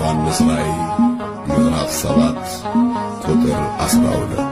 ዮሐንስ ራእይ ምዕራፍ ሰባት ቁጥር አስራ ሁለት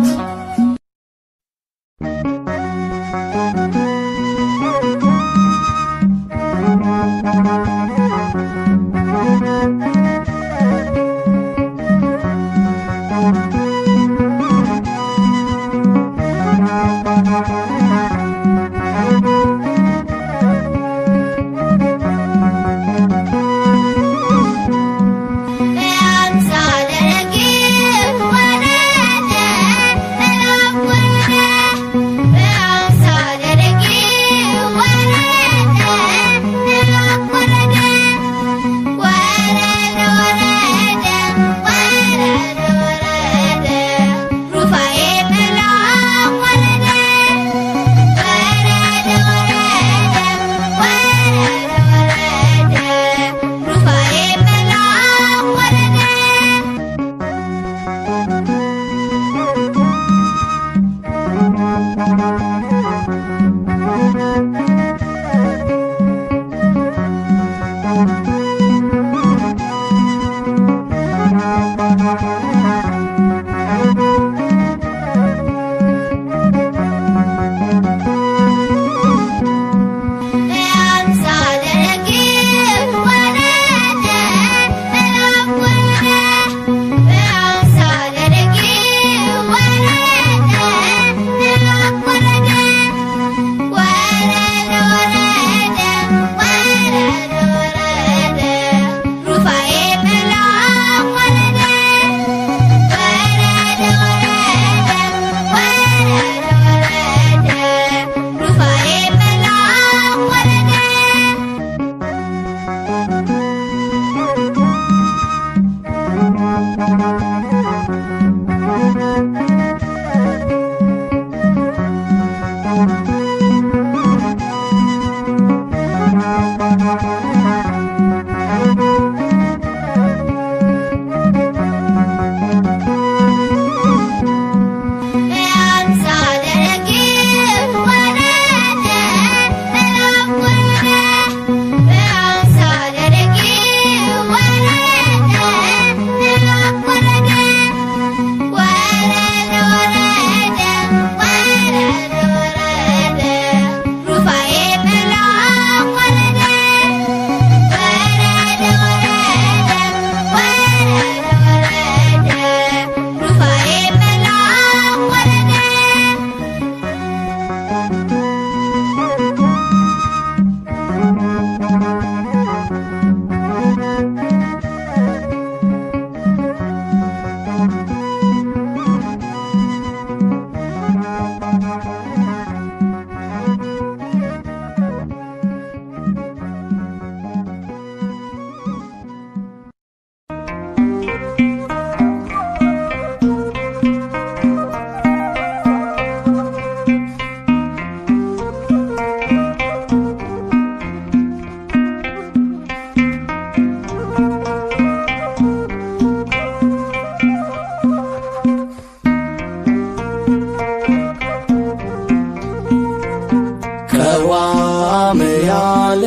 ቀዋምያን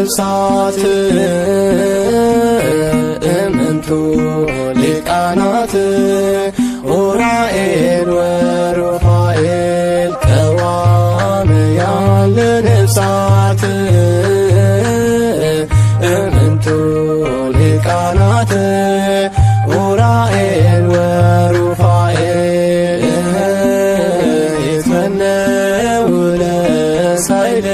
ለነፍሳት እምንቱ ሊቃናት ኡራኤል ወሩፋኤል ቀዋምያን ለነፍሳት እምንቱ ሊቃናት ኡራኤል ወሩፋኤል ይትመነው ለሳይል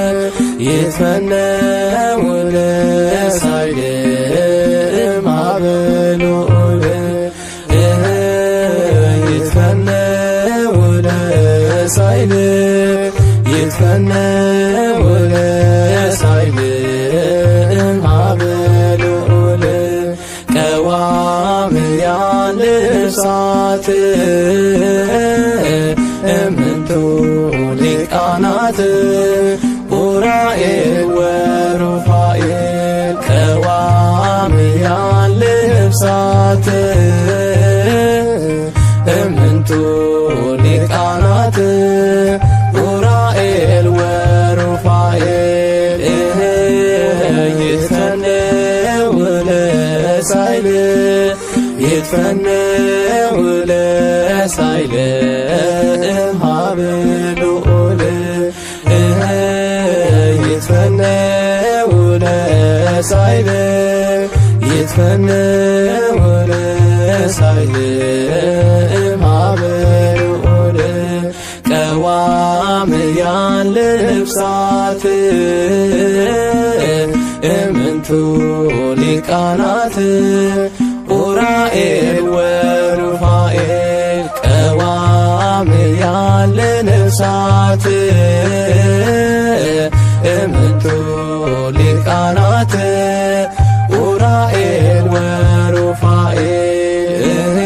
ይትመነው ለሳይል ማበሉል ይትመነው ለሳይል ይትመነው ለሳይል ማበሉል ቀዋምያን ልብሳት እምንቱ ሊቃናት ኡራኤል ወሩፋኤል ቀዋምያን ልብሳት እምንቱ ሊቃናት ኡራኤል ወሩፋኤል ይትከነው ለሳ ሳይል ይትፈነው ለሳይል እምሃበ ልዑል ይትፈነው ለሳይል ይትፈነው ለሳይል እምሃበ ልዑል ቀዋምያን ልብሳት እምንቱ ሊቃናት ኡራኤል ወሩፋኤል ቀዋምያን ልብሳት እምንቱ ሊቃናት ኡራኤል ወሩፋኤል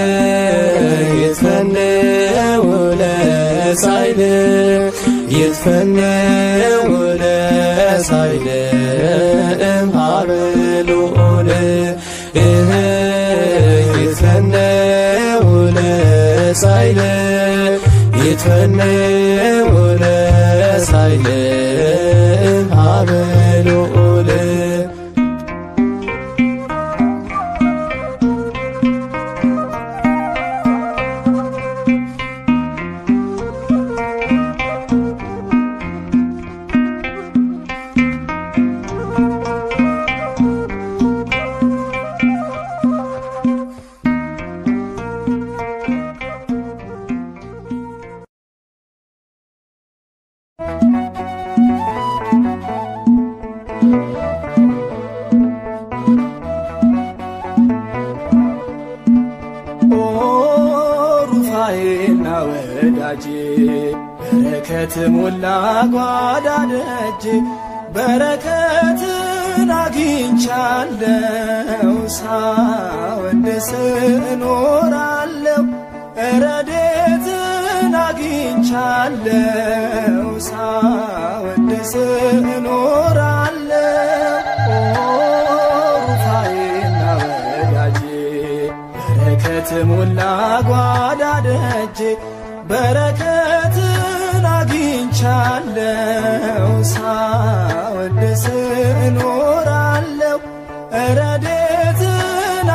ይትፈነው ለሳይል ይትፈነው ለሳይል እምሃበ ልዑል ይትፈነው ለሳይል ይትፈነው ለሳይል እምሃበ ልዑል ሩፋኤና ወዳጄ በረከት ሞላ ጓዳ ደጅ በረከትን አግኝቻለው ሳወድስ እኖራለው ረዴትን አግኝቻለው ሳወድስ እኖራለው ሩፋኤና ወዳጄ በረከት ሞላ ጓዳ ደጅ በረከትን አግኝቻለው ሳወድስ እኖራለው ረዴትን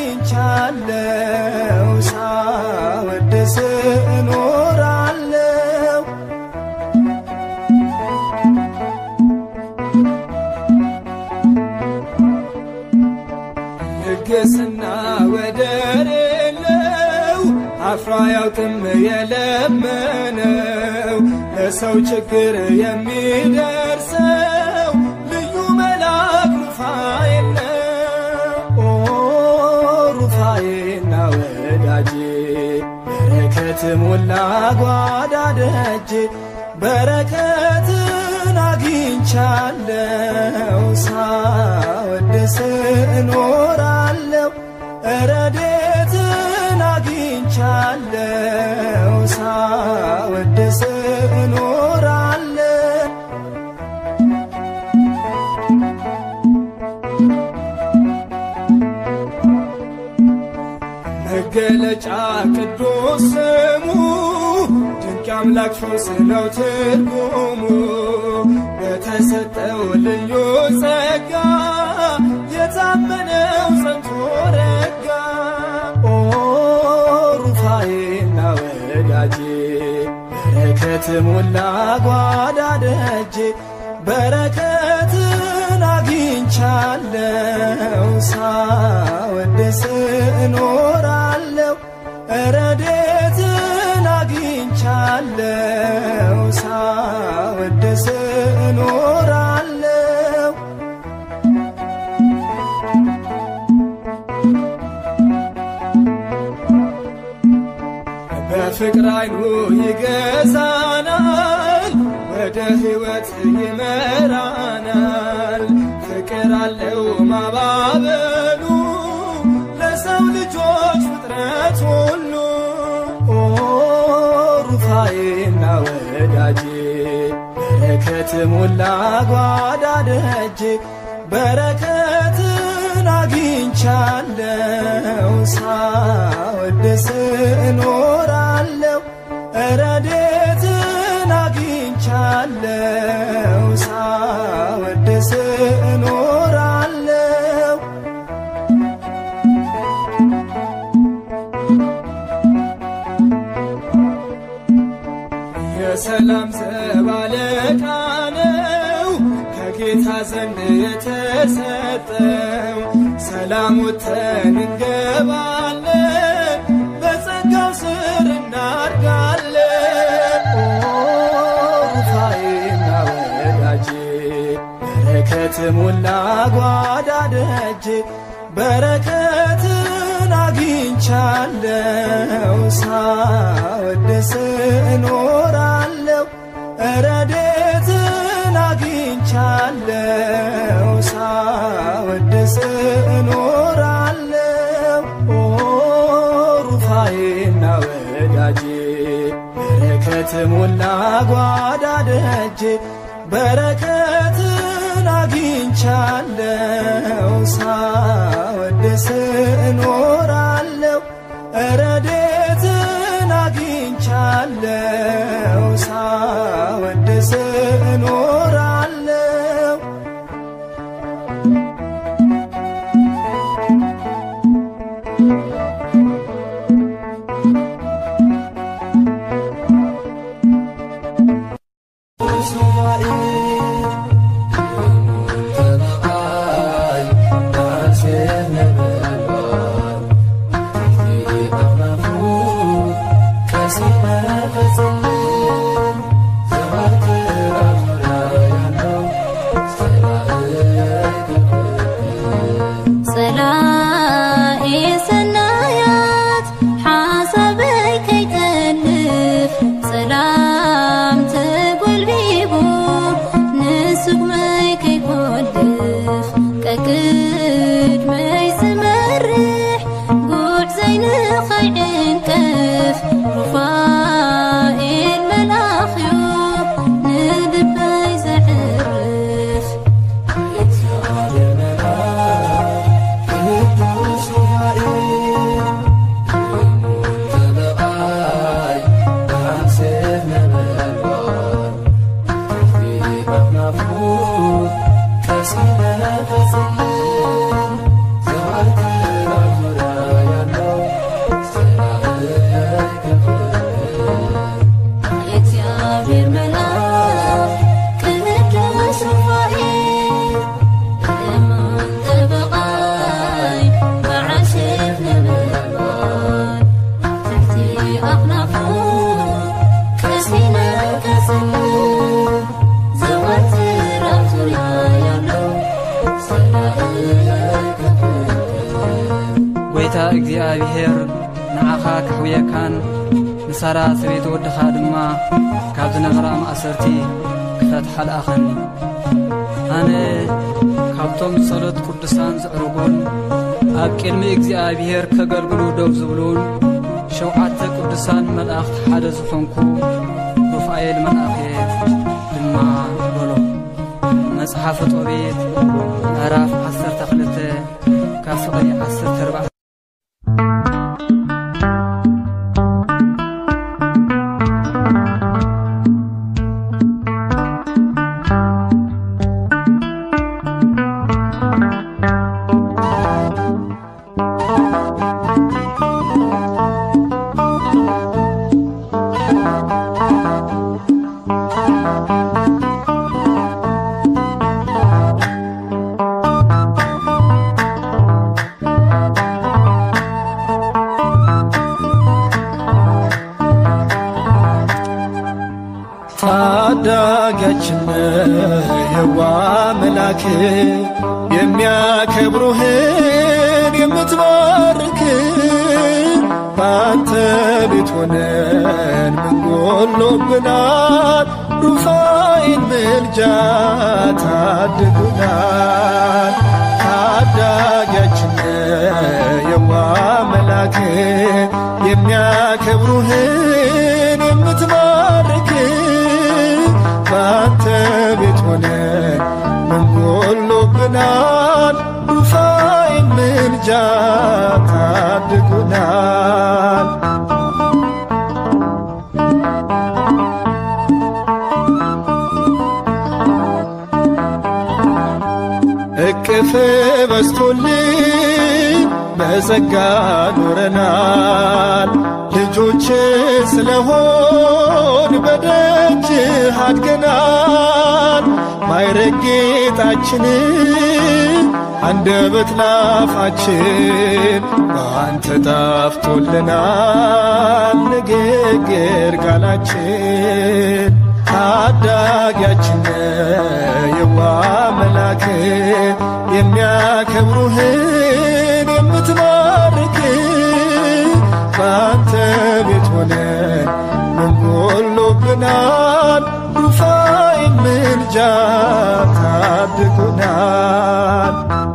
አግኝቻለው ሳወድስ እኖራለው ልግስና ወደር የለው አፍሮ አያውቅም የለመነው ለሰው ችግር የሚደርሰው ልዩ መልአክ ሩፋኤል ነው። ኦ ሩፋኤልና ወዳጄ በረከት ሞላ ጓዳ ደጅ በረከትን አግኝቻለው ሳወድስ እኖራለው ረዴትን አግኝቻለው ሳወድስ እኖራለው መገለጫ ቅዱስ ስሙ ድንቅ አምላክ ፈውስ ነው ትርጉሙ በተሰጠው ልዩ ጸጋ የታመነው ጸንቶ ረጋ ኦ ሩፋኤና ወዳጄ በረከት ሞላ ጓዳ ደጅ በረከትን አግኝቻለው ሳወድስ እኖራለው ረዴትን አግኝቻለው ሳወድስ እኖራለው በፍቅር አይኑ ይገዛናል፣ ወደ ሕይወት ይመራናል። ፍቅር አለው ማባበሉ ለሰው ልጆች ፍጥረት ሁሉ ኦ ሩፋኤና ወዳጄ በረከት ሞላ ጓዳ ደጅ በረከትን አግኝቻለው ሳወድስ እኖራለው ረዴትን አግኝቻለው ሳወድስ እኖራለው ዘንድ የተሰጠው ሰላም ወጥተን እንገባለን በጸጋው ስር እናድጋለን። ኦ ሩፋኤና ወዳጄ በረከት ሞላ ጓዳ ደጄ በረከትን አግኝቻለው ሳወድስ እኖራለው ረዴትን አግኝቻለው ሳወድስ እኖራለው ኦ ሩፋኤና ወዳጄ በረከት ሞላ ጓዳ ደጄ በረከትን አግኝቻለው ሳወድስ እኖራለው ረዴትን አግኝቻለው ሳወድስ እኖራለው ጸላኤ ሰናያት ሓሳበይ ከይጠልፍ ሰላም ተጐልቢቡ ንስጉመይ ከይኰልፍ ቀቅድመይ ዝመርሕ ጉዕ ዘይንኸይዕንቀፍ ሩፋኤል መልኣኽዩ ንልበይ ዘዕርፍ የእግዚአብሔር መልአክ ቅዱስ ሩፋኤል እሙን ጠበቓይ መዓሸፍ ነበልባል ትሕቲ ኣኽናፉ ቀሲነ ከጽልም ዘወትር ኣብ ዙርያ ያለው ሰላእይ ከፍልም ጐይታ እግዚኣብሔር ንዓኻ ክሕውየካን ንሳራ ሰበይቲ ወድኻ ድማ ካብ ዝነበራ ማእሰርቲ ክፈትሓልኣኸኒ ኣነ ካብቶም ጸሎት ቅዱሳን ዝዕርጉን ኣብ ቅድሚ እግዚኣብሔር ከገልግሉ ደው ዝብሉን ሸውዓተ ቅዱሳን መላእኽቲ ሓደ ዝኾንኩ ሩፋኤል መልኣኽ ድማ በሎ መጽሓፈ ጦቤት ምዕራፍ 12 ካብ ፍቕሪ 14 ታዳጊያችን የዋ መላክ የሚያከብሩህን የምትባርክ በአንተ ቤት ሆነን ምን ጎሎብናል? ሩፋኤል ምልጃ ታድጉናል። ታዳጊያችን የዋ መላክ የሚያከብሩህን የምትባርክ በአንተ ቤት ሆነን ምን ጎሎብናል? ሩፋኤል ምልጃ ታድጉናል። እቅፍ በስቶልን በጸጋ ኖረናል። ልጆች ስለሆን በደጅህ አድገናል። ማይረግ ጌጣችንን አንደበት ላፋችን በአንተ ጣፍቶልናል። ንግግር ቃላችን ታዳጊያችን የዋ መላክ የሚያከብሩህን የምትባርክ በአንተ ቤት ሆነን ምን ጎሎብናል? ሩፋይ ምልጃ ታድጉናል።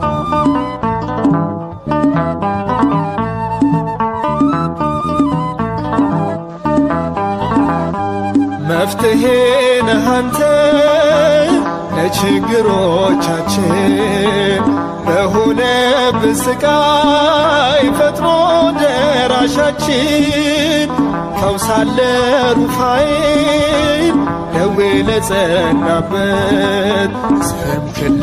መፍትሄ ነህ አንተ ለችግሮቻችን በሆነብን ስቃይ ፈጥኖ ደራሻችን ፈውሳለ ሩፋኤል ደዌ ለጸናበት ስምክን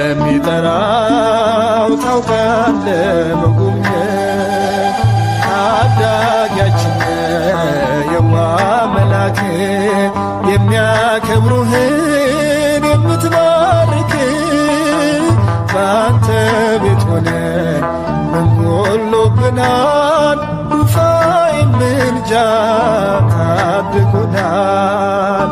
ለሚጠራው ታውቃለ መጎብኘት ታዳጊያችን የዋ መላክ የሚያከብሩህን የምትባርክ በአንተ ቤት ሆነን ምን ጎሎብናል? ሩፋይ ምልጃ ታድጉናል።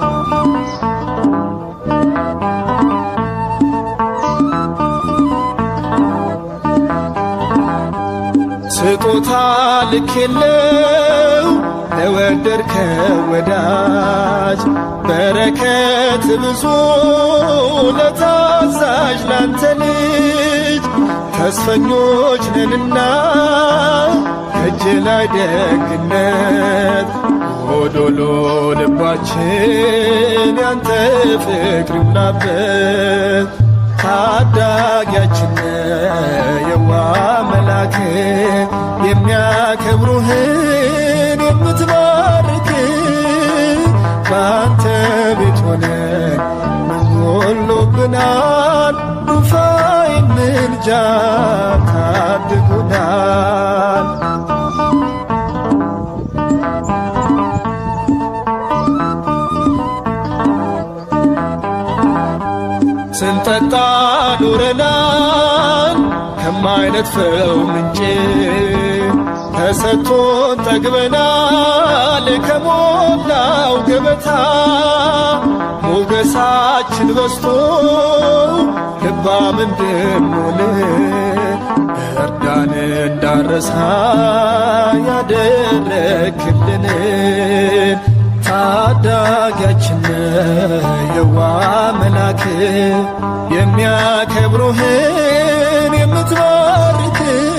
ስጦታ ልክ የለው ለወደድከው ወዳጅ በረከት ብዙ ለታዛዥ ላንተ ልጅ ተስፈኞች ነንና ከእጅ ላይ ደግነት ጎዶሎ ልባችን ያንተ ፍቅር ይሙላበት ታዳጊያችን የዋ መላክ የሚያከብሩህን የምትባርክ በአንተ ቤት ሆነን ምን ጎሎብናል? ሩፋይ ምልጃ ታድጉናል። ስንጠጣ ኖረናል ከማይነጥፈው ምንጭ ተሰጥቶን ጠግበናል ከሞላው ገበታ ሞገሳችን በስቶ ልባም እንድንሆን እርዳን እንዳረሳ ያደረክልንን ታዳጊያችን የዋ መላክ የሚያከብሩህን የምትባርክ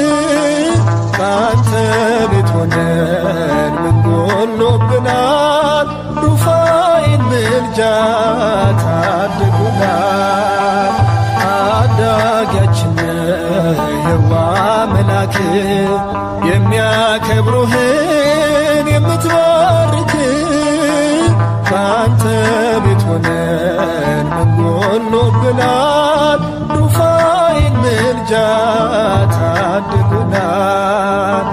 በአንተ ቤት ሆነን ምን ጎሎብናል? ሩፋይን ምልጃ ታድጉናል። ታዳጊያችን የዋ መላክ የሚያከብሩህን የምትባርክ በአንተ ቤት ሆነን ምን ጎሎብናል? ሩፋይን ምልጃ ታድጉናል።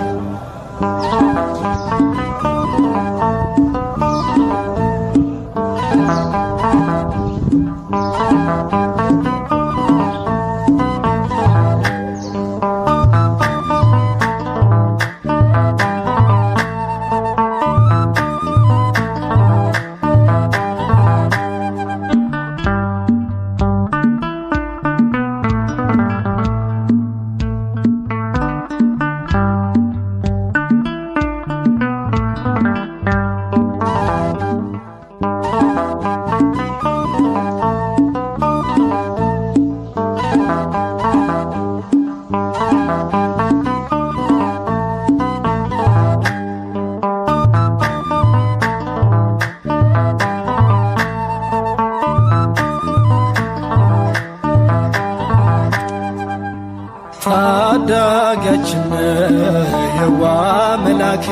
ታዳጊያችን የዋ መላክ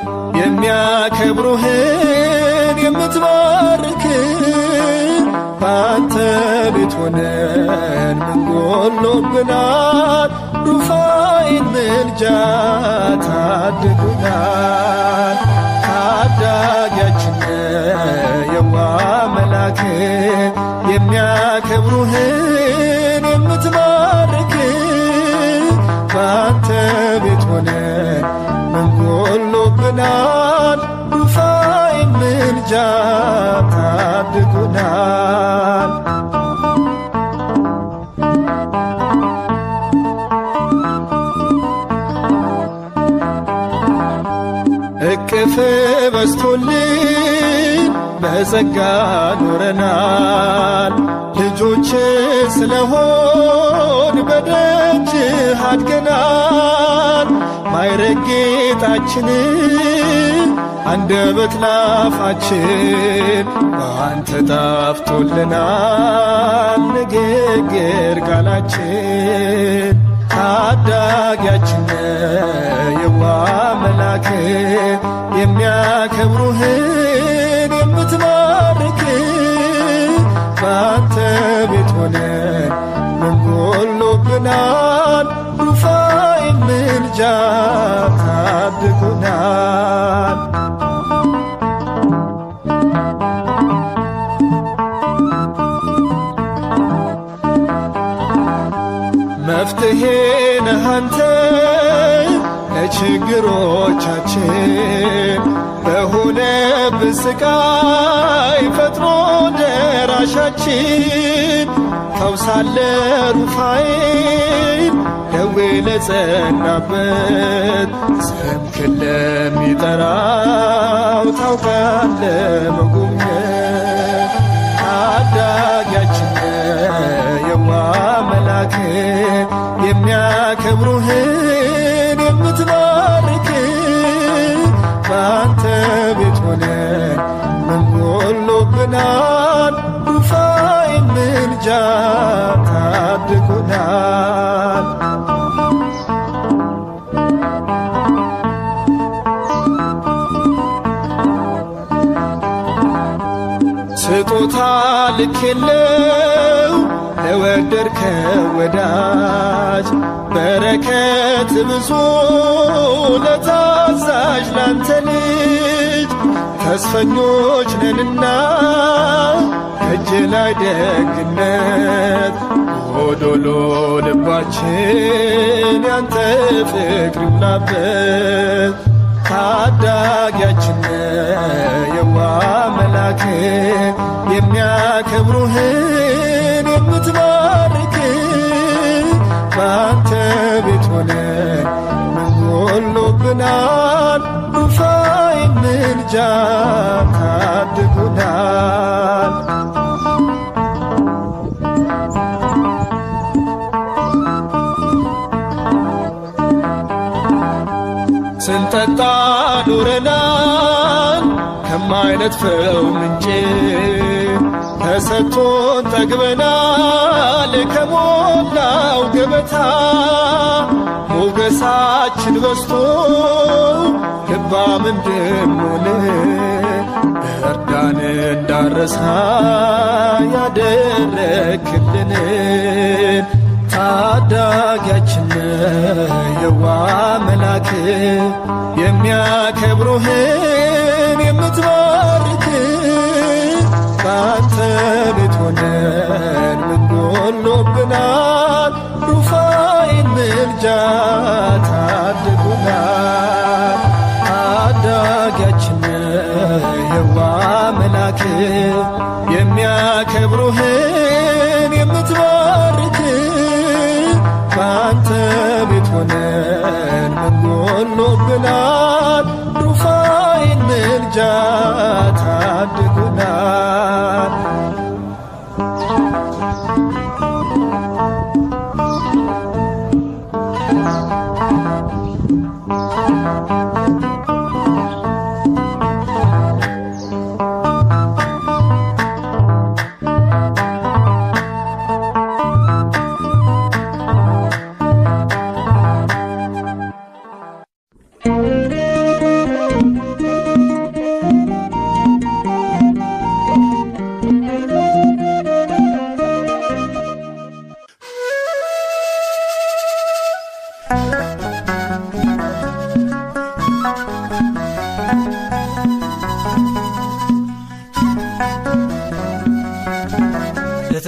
የሚያከብሩህን የምትባርክ በአንተ ቤት ሆነን ምን ጎሎብናል? ሩፋኤል ምልጃ ታድጉናል። ታዳጊያችን የዋ መላክ የሚያከብሩህን የምትባርክ በአንተ ቤት ሆነን ምን ጎሎብናል? ሩፋኤል ምልጃ ታድጉናል። እቅፍ በስቶልን በጸጋ ኖረናል። ልጆች ስለሆን በደጅህ አድገናል። ማይረግ ጌጣችንን አንደበት ላፋችን በአንተ ጣፍቶልናል ንግግር ቃላችን ታዳጊያችን የዋ መላክ የሚያከብሩህን የምትባርክ በአንተ ቤት ሆነን ምን ጎሎብናል? ሩፋኤል ምልጃ ታድጉናል። መፍትሄ ነህ አንተ ለችግሮቻችን በሆነብን ስቃይ ፈጥኖ ደራሻችን ፈውሳለ ሩፋኤል ደዌ ለጸናበት ስምክን ለሚጠራው ታውቃለ መጎብኘት ታዳጊያችን የዋ መላክ የሚያከብሩህን የምትባርክ በአንተ ቤት ሆነን ምን ጎሎብናል? ሩፋኤል ምልጃ ታድጉናል። ስጦታ ልክ የለው ለወደድከው ወዳጅ በረከት ብዙ ለታዛዥ ላንተ ልጅ ተስፈኞች ነንና እጅ ላይ ደግነት ጎዶሎ ልባችን ያንተ ፍቅር ይሙላበት ታዳጊያችን የዋ መላክ የሚያከብሩህን የምትባርክ በአንተ ቤት ሆነን ምን ጎሎብናል? ሩፋኤል ምልጃ ታድጉናል። ስንጠጣ ኖረናል ከማይነጥፈው ምንጭ ተሰጥቶን ጠግበናል ከሞላው ገበታ ሞገሳችን በስቶ ልባም እንድንሆን እርዳን እንዳረሳ ያደረክልንን ታዳጊያችን የዋ መላክ የሚያከብሩህን የምትባርክ በአንተ ቤት ሆነን ምን ጎሎብናል? ሩፋኤል ምልጃ ታድጉናል። ታዳጊያችን የዋ መላክ የሚያከብሩህን የምትባርክ በአንተ ቤት ሆነን ምን ጎሎብናል? ሩፋኤል ምልጃ ታድጉናል።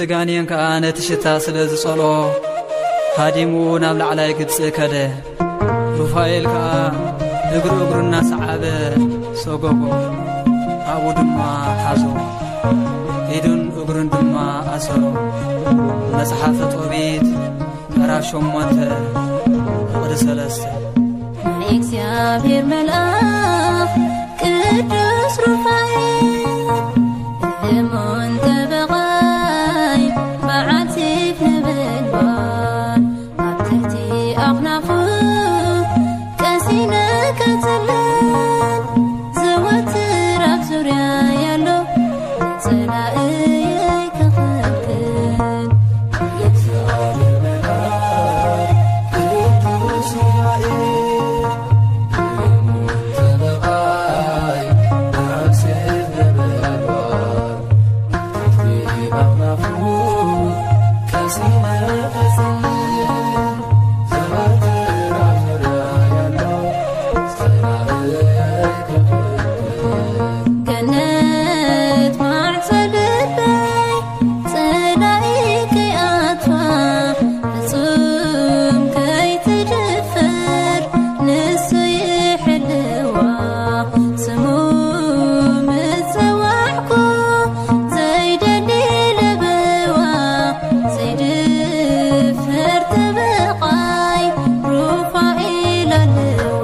ጋንየን ከዓ ነቲ ሽታ ስለ ዝጸልኦ ሃዲሙ ናብ ላዕላይ ግብፂ ከደ ሩፋኤል ከዓ እግሩ እግሩ እናሰዓበ ሰጎጎ ኣብኡ ድማ ሓዞ ኢዱን እግሩን ድማ ኣሰሮ መጽሓፈ ጦቢት ምዕራፍ ሸሞንተ ፍቕዲ ሰለስተ ናይ እግዚአብሔር መልአኽ ቅዱስ ሩፋኤል እሙን ተበቓይ በዓል ሰይፍ ነበልባል ኣብ ትሕቲ ኣኽናፉ ቀሲነ ከትለን ዘወትር ኣብ ዙርያ ያሎ ንጸላእየይ ከኽልክል ገነት ማዕፆ ልበይ ጽላኢ ከይኣትዋ ፍጹም ከይትድፈር ንሱ ይሕልዋ ስሙ ምጽዋዕኩ ዘይደሊ ለበዋ ዘይድፈር ተበቓይ ሩፋኤል ኣለዋ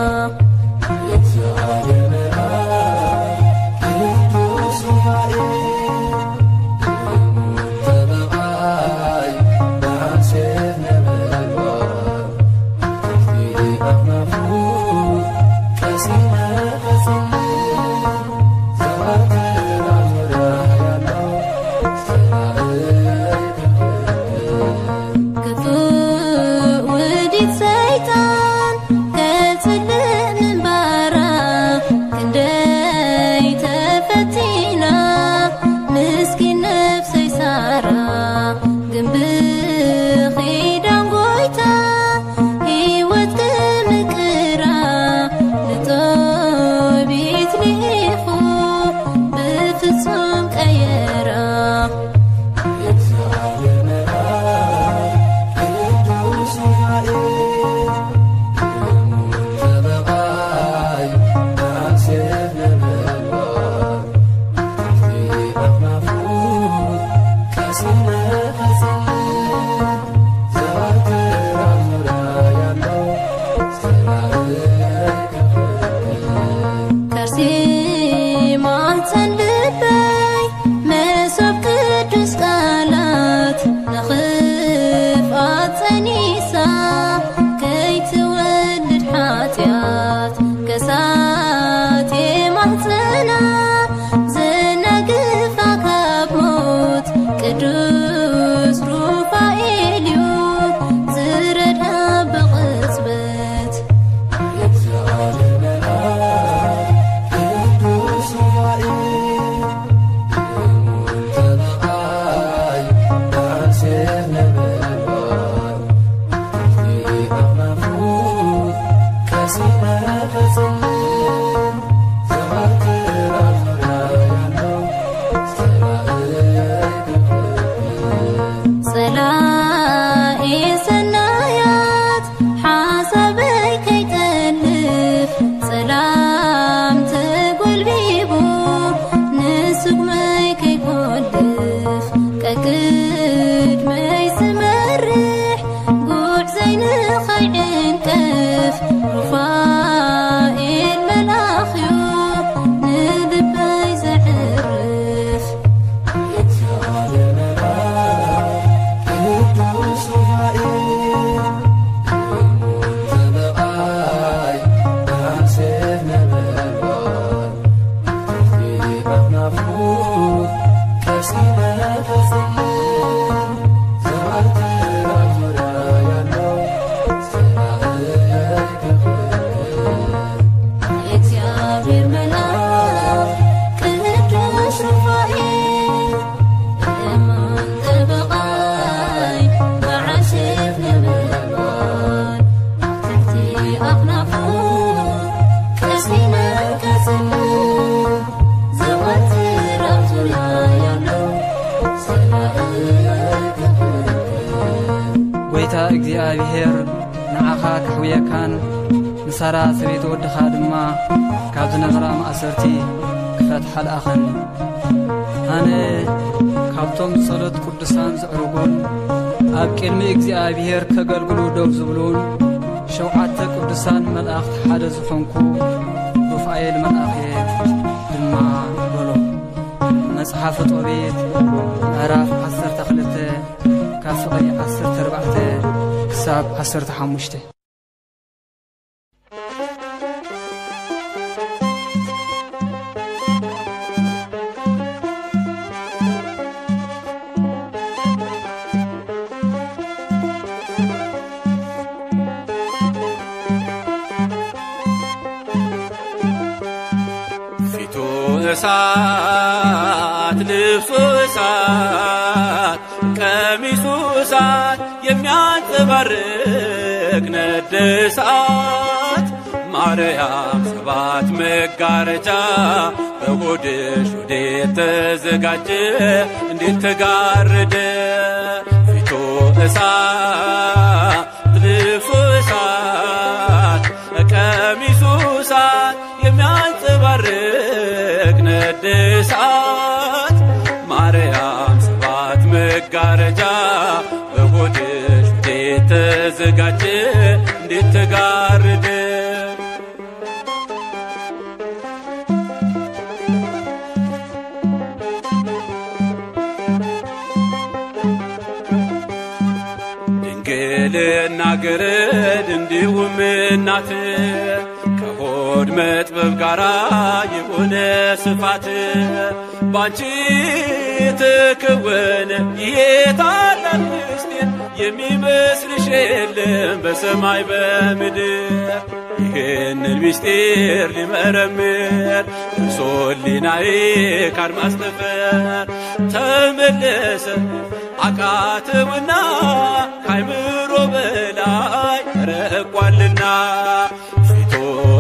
ክፉእ ውዲት ሰይጣን ከጽልእ ምንባራ ክንደይ ተፈቲና ምስኪን ነፍሰይ ሳራ ግን ብኺዳን ጐይታ ሕይወት ክምቅራ ንጦቢት ልኢኹ ብፍጹም ቀየራ ከርሲ ማኅፀን ልበይ መሶብ ቅዱስ ቃላት ንኽፍኣት ጸኒሳ ከይትወልድ ሓጢኣት ከሳቴ ማኅፀና ዘናግፋ ካብ ሞት ቅዱስ ሩፋኤል እዩ ዝረዳ ብቕጽበት ጸላኢ ሰናያት ሓሳበይ ከይጠልፍ ጸላም ተጐልቢቡ ንስጉመይ ከይጐልፍ ቀቅድመይ ዝመርሕ ጉዕ ዘይንኸይዕንቀፍ ሩፋኤል መልኣኽዩ ንልበይ ዘዕርፍ የእግዚአብሔር መልአክ ቅዱስ ሩፋኤል እሙን ጠበቓይ በዓል ሰይፍ ነበልባል ትሕቲ ኣኽናፉ ቀሲነ ከጽልል ዘወትር ኣብ ዙርያ ያለው ሰላእ እግዚኣብሔር ንዓኻ ካሕውየካን ንሳራ ሰበይቲ ወድኻ ድማ ካብ ዝነበራ ማእሰርቲ ክፈትሓ ለኣኸኒ ኣነ ካብቶም ጸሎት ቅዱሳን ዘዕርጉን ኣብ ቅድሚ እግዚኣብሔር ከገልግሉ ደው ዝብሉን ሸውዓተ ቅዱሳን መላእኽቲ ሓደ ዝኾንኩ ሩፋኤል መልኣኽ እየ ድማ በሎ መጽሓፈ ጦቤት ምዕራፍ 12 ካብ ፍቕሪ 14 ክሳብ 15 ፊቱ እሳት ልብሱ እሳት ቀሚሱ እሳት የሚያንጸባርቅ ነደ እሳት ማርያም ሰባት መጋረጃ በሆድሽ ወዴት ተዘጋጀ እንዴት ተጋረደ ፊቱ እሳት ልብሱ እሳት ቀሚሱ እሳት የሚያንጸባርቅ ነደ እሳት ማርያም ሰባት መጋረጃ በሆድሽ እንዴት ተዘጋጀ እንዴት ተጋረደ ድንግልና ገረድ እንዲሁም እናት ከሆድ መጥበብ ጋር የሆነ ስፋት ባንቺ ተከወነ ይሄ ታላቅ ምስጢር የሚመስልሽ የለም በሰማይ በምድር ይህንን ምስጢር ሊመረምር እርሶሊናዬ ካድማስ ጠፈር ተመለሰ አቃተውና ካይምሮ በላይ ረቋልና ፊቱ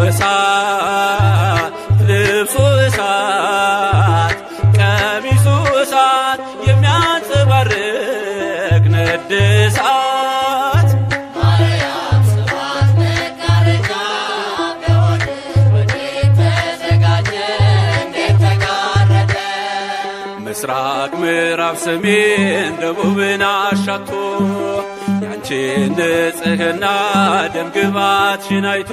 እሳት ልብሱ እሳት ቀሚሱ እሳት የሚያንጸባርቅ ነደ እሳት ማርያም ሰባት መጋረጃ በሆድሽ ወዴት ተዘጋጀ እንዴት ተጋረደ ምስራቅ ምዕራብ ሰሜን ደቡብን አሻቶ ያንቺን ንጽሕና ደምግባትሽን አይቶ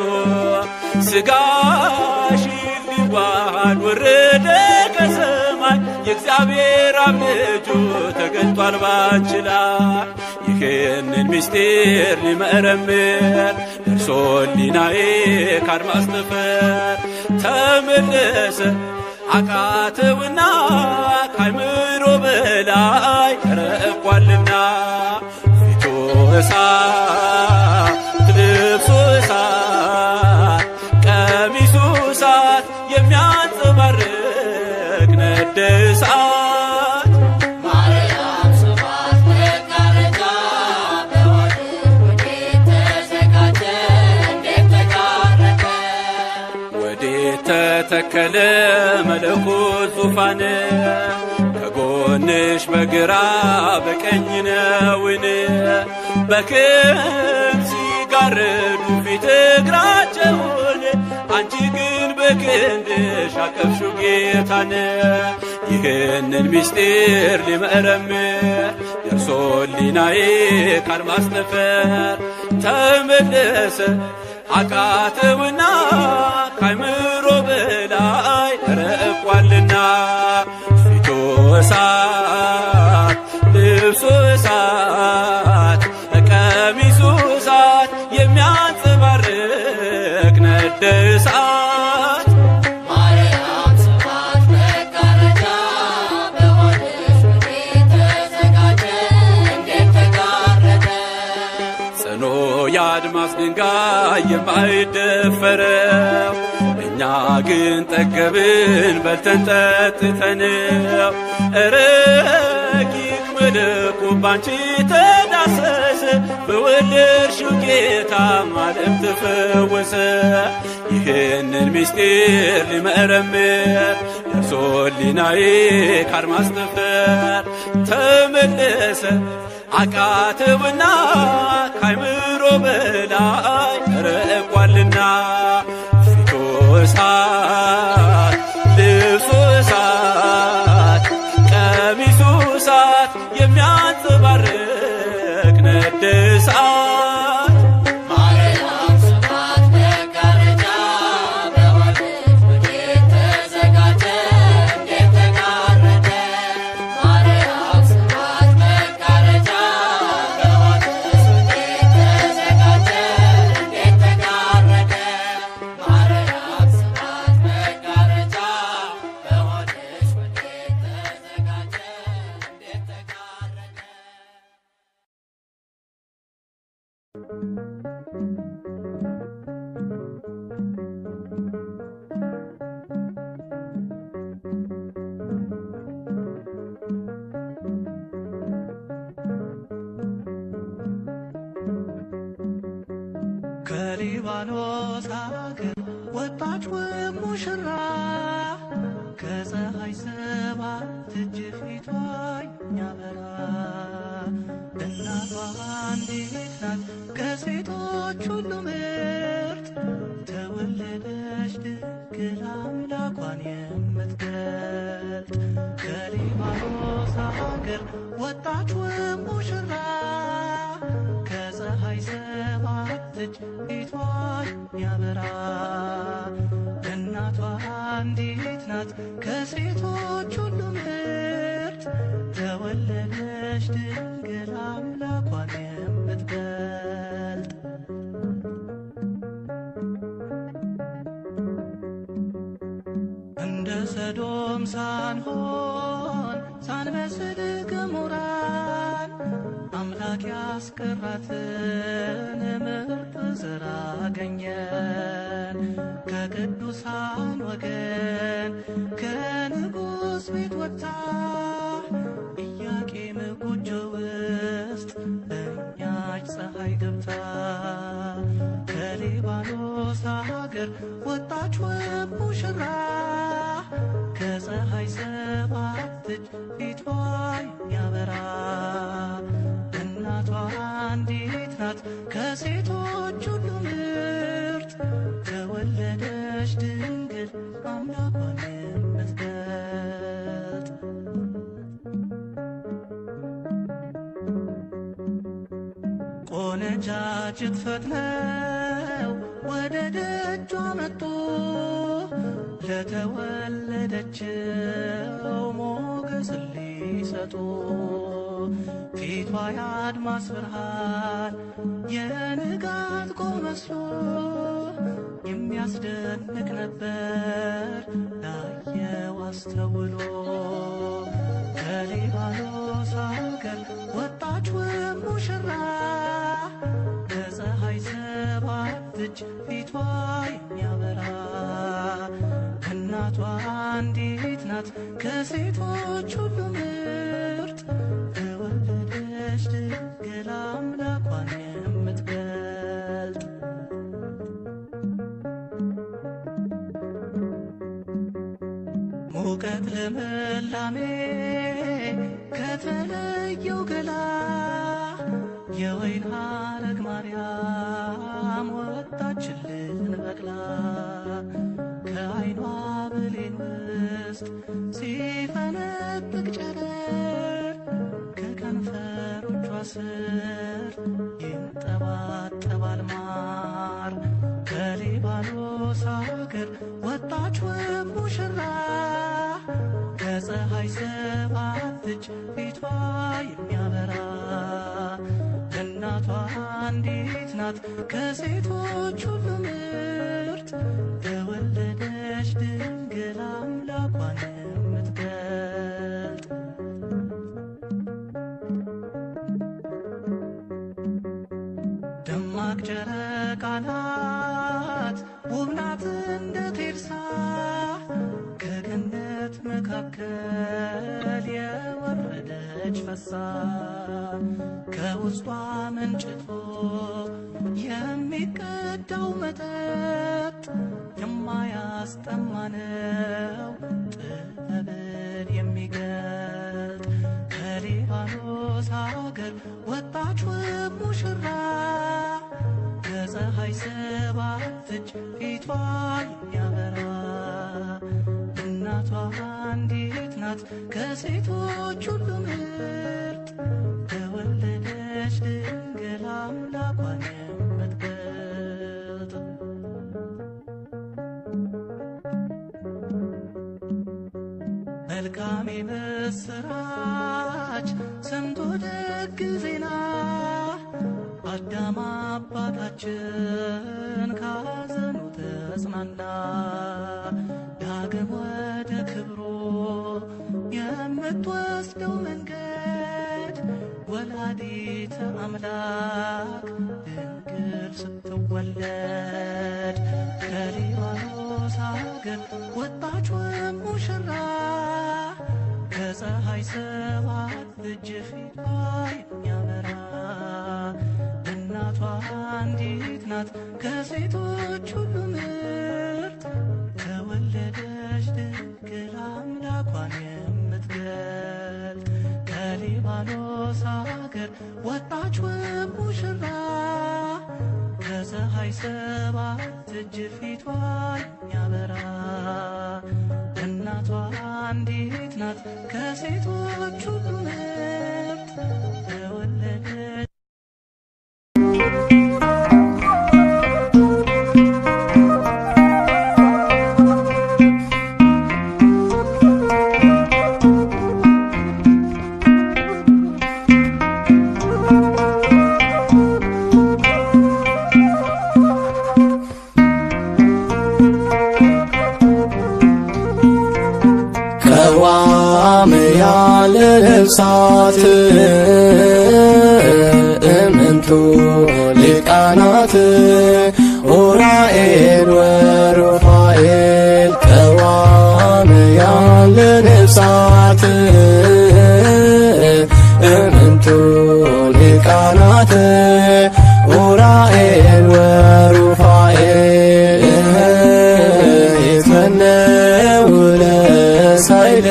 ሥጋሽ ሊዋሃድ ወረደ ከሰማይ የእግዚአብሔር አብ ልጁ ተገልጧል ባንቺ ላይ ይህንን ምስጢር ሊመረምር ደርሶ ሊናዬ ካድማስ ጠፈር ተመለሰ አቃተውና ካይምሮ በላይ ረቋልና ፊቱ እሳት ልብሱ እሳት ቀሚሱ እሳት የሚያንጸባርቅ ነደ እሳት ማርያም ሰባት መጋረጃ በሆድሽ ወዴት ተዘጋጀ እንዴት ተጋረደ ወዴት ተተከለ መለኮት ዙፋን ከጎንሽ በግራ በቀኝ ነውን በክንፍ ሲጋረዱ ፊት እግራቸውን አንቺ ግን በክንድሽ አቀፍሽው ጌታን ይህንን ምስጢር ሊመረምር ደርሶ ሊናዬ ካድማስ ጠፈር ተመለሰ አቃተውና ካይምሮ በላይ ረቋልና ፊቱ እሳት ልብሱ እሳት ቀሚሱ እሳት የሚያንጸባርቅ ነደ እሳት ማርያም ሰባት መጋረጃ በሆድሽ ወዴት ተዘጋጀ እንዴት ተጋረደ ጽኖ የአድማስ ድንጋይ የማይደፈረው እኛ ግን ጠገብን በልተን ጠጥተነው ረቂቅ መለኮ ባንቺ ተዳሰሰ በወለድሽው ጌታ ዓለም ተፈወሰ ይህንን ምስጢር ሊመረምር ደርሶ ሊናዬ ካድማስ ጠፈር ተመለሰ አቃትብና ካይምሮ በላይ ርቋልና ፊቱ እሳት ልብሱ እሳት ቀሚሱ እሳት የሚያንጸባርቅ ነድ እሳት ማርያም ስብሐት መጋረጃ በወንዝ ወዴት ተዘጋጀ እንዴት ተጋረደ ማርያም ስብሐት መጋረጃ በወንዝ ወዴት ተዘጋጀ እንዴት ተጋረደ ማርያም ስብሐት መጋረጃ በወንዝ ወዴት ተዘጋጀ እንዴት ተጋረደ ከሊባኖስ አገር ወጣች ውብ ሙሽራ ከፀሐይ ሰባት እጅ ፊቷ የሚያበራ እናቷ አንዲት ናት ከሴቶች ሁሉ ምርጥ ተወለደች ድንግል አምላኳን የምትገልጥ ከሊባኖስ አገር ወጣች ውብ ሙሽራ ከፀሐይ ሰባት እጅ ፊቷ የሚያበራ እናቷ አንዲት ናት ከሴቶች ሁሉ ምርጥ ተወለደች ድንግል አምላኳን የምትገልጥ እንደ ሰዶም ሳንሆን ሳንመስል ገሞራን አምላክ ያስቀራትን ምርጥ ዘር አገኘን ከቅዱሳን ወገን ከንጉሥ ቤት ወጥታ ኢያቄም ጎጆ ውስጥ በኛች ፀሐይ ገብታ ከሊባኖስ ሀገር ወጣች ውብ ሙሽራ ከፀሐይ ሰባት እጅ ፊቷ የሚያበራ እናቷ አንዲት ናት ከሴቶች ሁሉ ምርጥ ተወለደች ድንግል አምላኳን የምትገልጥ ቆነጃጅት ፈጥነው ወደ ደጇ መጡ ለተወለደችው ሞገስ ሊሰጡ ፊቷ የአድማስ ብርሃን የንጋት ቆብ መስሎ የሚያስደንቅ ነበር ላየው አስተውሎ ከሊባኖስ አገር ወጣች ውብ ሙሽራ ከፀሐይ ሰባት እጅ ፊቷ የሚያበራ እናቷ አንዲት ናት ከሴቶች ሁሉ ምርጥ ተወለደች ድንግል አምላኳን የምትገልጥ ሙቀት ልምላሜ ከተለየው ገላ የወይን ሐረግ ማርያም ወጣችልን በቅላ ከዓይኗ ብሌን ውስጥ ሲፈነጥቅ ጨረር ከከንፈሮቿ ስር ይንጠባጠባል ማር ከሊባኖስ አገር ወጣች ውብ ሙሽራ ከፀሐይ ሰባት እጅ ፊቷ የሚያበራ እናቷ አንዲት ናት ከሴቶች ሁሉ ምርጥ ተወለደች ድንግል አምላኳን የምትገልጥ ደማቅ ጨረቃ ናት ውብ ናት እንደ ቴርሳ ከገነት መካከል የወረደች ፈሳ ከውስጧ መንጭቶ የሚቀዳው መጠጥ የማያስጠማ ነው ጥበብን የሚገልጥ ከሊባኖስ ከሊባኖስ ሀገር ወጣች ውብ ሙሽራ ከፀሐይ ሰባት እጅ ፊቷ የሚያበራ እናቷ አንዲት ናት ከሴቶች ሁሉ ምርጥ ተወለደች ድንግል አምላኳን የምትገልጥ መልካም የምስራች ሰምቶ ደግ ዜና አዳም አባታችን ካዘኑ ተጽናና ዳግም ወደ ክብሩ የምትወስደው መንገድ ወላዲተ አምላክ ድንግል ስትወለድ ከሊባኖስ ሀገር ወጣች ውብ ሙሽራ ከፀሐይ ሰባት እጅ ፊቷ የሚያበራ እናቷ አንዲት ናት ከሴቶች ሁሉ ምርጥ ተወለደች ድንግል አምላኳን የምትገልጥ ከሊባኖስ ሀገር ወጣች ውብ ሙሽራ ከፀሐይ ሰባት እጅ ፊቷ የሚያበራ እናቷ አንዲት ናት ከሴቶች ሁሉ ምርጥ ተወለደች ቀዋምያን ለነፍሳት እምንቱ ሊቃናት ኡራኤል ወሩፋኤል ቀዋምያን ለነፍሳት እምንቱ ሊቃናት ኡራኤል ወሩፋኤል ይትመነው ለሳይል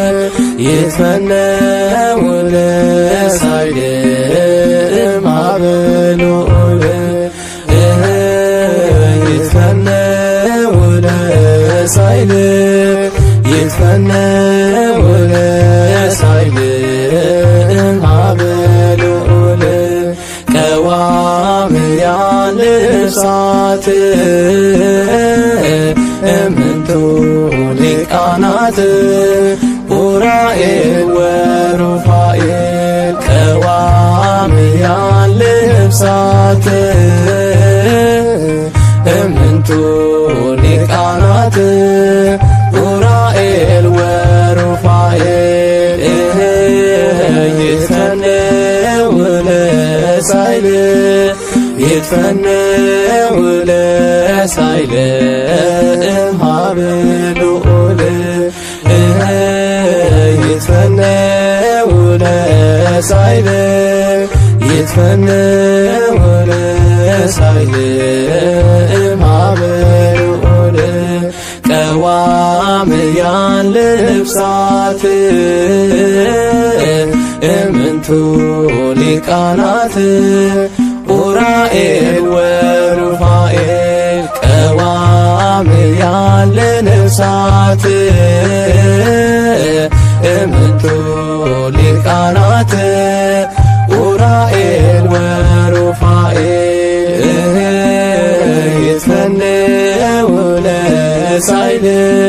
ይትመነው ለሳይል ማበሎል ይትመነው ለሳይል ይትመነው ለሳይል ማበሎል ቀዋምያን ልብሳት እምንቱ ሊቃናት ኡራኤል ወሩፋኤል ቀዋምያን ልብሳት እምንቱ ሊቃናት ኡራኤል ወሩፋኤል ይትፈነው ለሳይል ይትፈነው ለሳይል እምሃብልኡል ይትፈነው ለሳይል ይትፈነው ለሳይል እምሃብልኡል ቀዋምያን ልብሳት እምንቱ ሊቃናት ኡራኤል ወሩፋኤል ቀዋምያን ልብሳት እምንቱ ሊቃናት ኡራኤል ወሩፋኤል ይትፈነው ለሳይል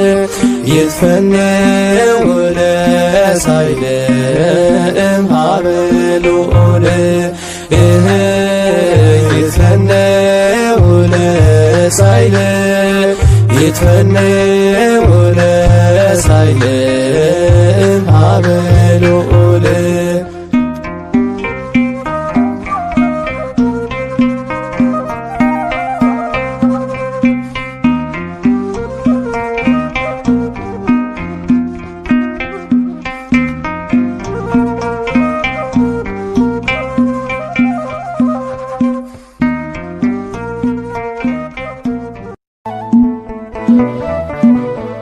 ይትፈነው ለሳይል እምሃብልኡል ይትፈነው ለሳይል ይትፈነው ለሳይል እምሃብልኡል